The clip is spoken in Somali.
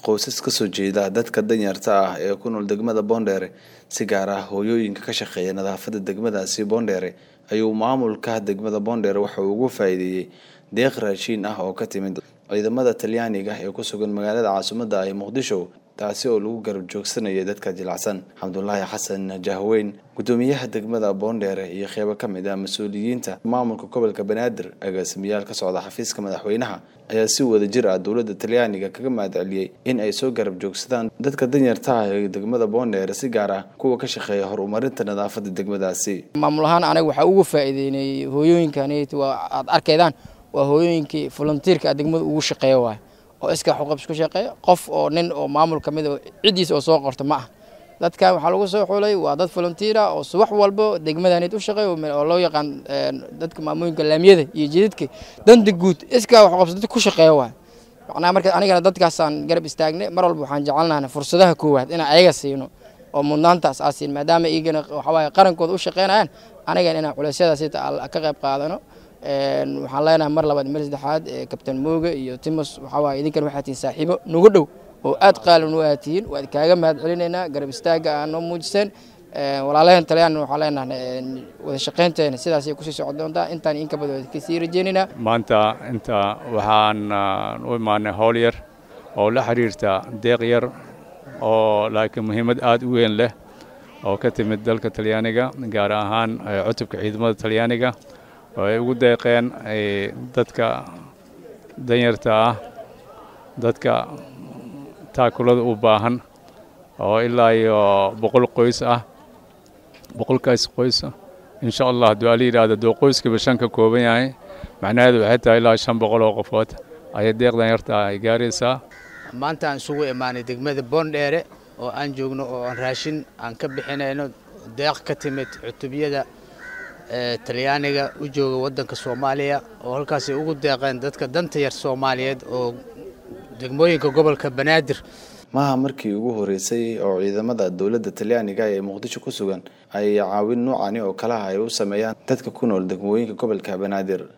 qoysas ka soo jeeda dadka danyarta ah ee ku nool degmada boondheere si gaar ah hooyooyinka ka shaqeeya nadaafadda degmadaasi boondheere ayuu maamulka degmada boondheere waxa uu ugu faa'iideeyey deeq raashiin ah oo ka timid ciidamada talyaaniga ee ku sugan magaalada caasimadda ah ee muqdisho taasi oo lagu garab joogsanayay dadka jilacsan xamdulaahi xasan jahweyn guddoomiyaha degmada boondheere iyo qeybo ka mid ah mas-uuliyiinta maamulka gobolka banaadir agaasimayaal ka socda xafiiska madaxweynaha ayaa si wada jir ah dowladda talyaaniga kaga mahadceliyey in ay soo garab joogsadaan dadka danyarta ah ee degmada boondheere si gaar ah kuwa ka shaqeeya horumarinta nadaafadda degmadaasi maamul ahaan anaga waxaa ugu faa'iideynay hooyooyinkan waa aad arkaydaan waa hooyooyinkii volunteerka a degmada ugu shaqeeya waay oo iska xuqabs ku shaqeeya qof oo nin oo maamul ka mid ciddiisa oo soo qorta ma ah dadkan waxaa lagu soo xulay waa dad volunteer ah oo subax walbo degmadaanid u shaqeeya oo loo yaqaan dadka maamooyinka laamiyada iyo jidadka danta guud iska xuqabs dad ku shaqeeya waay macnaha marka anigana dadkaasaan garab istaagnay mar walba waxaan jecelnahay fursadaha koowaad inaan ayaga siino oo mudnaantaas aa siin maadaama iyagana waxawaaye qarankooda u shaqeynayaan anigana inaan culeysyadaas ka qayb qaadano waxaan leenahay mar labaad meel saddexaad kabtain mooga iyo timos waxawaaye idinkan waxaa tihiin saaxiibo nagu dhow oo aad qaalan u aad tihiin waan kaaga mahad celinaynaa garab istaaga aa noo muujiseen walaalaheen talyaanna waxaan leenahay wada shaqaynteena sidaasay kusii socon doontaa intaan inka badan kasii rajeynaynaa maanta inta waxaan u imaanay howl yar oo la xiriirta deeq yar oo laakiin muhiimad aada u weyn leh oo ka timid dalka talyaaniga gaar ahaan cutubka ciidamada talyaaniga oo ay ugu deeqeen dadka danyarta ah dadka taakulada u baahan oo ilaa iyo boqol qoys ah boqolkaas qoys insha allah hadduu ala yidhaahdo duu qoyskiiba shan ka kooban yahay macnaheedu waxay tahay ilaa shan boqol oo qofood ayay deeq danyarta ay gaaraysaa maanta aan isugu imaanay degmada boondheere oo aan joogno oo aan raashin aan ka bixinayno deeq ka timid cutubiyada talyaaniga u jooga waddanka soomaaliya oo halkaasay ugu deeqeen dadka danta yar soomaaliyeed oo degmooyinka gobolka banaadir maaha markii ugu horeysay oo ciidamada dowladda talyaaniga ee muqdisho ku sugan ay caawin noocani oo kalaha ay u sameeyaan dadka ku nool degmooyinka gobolka banaadir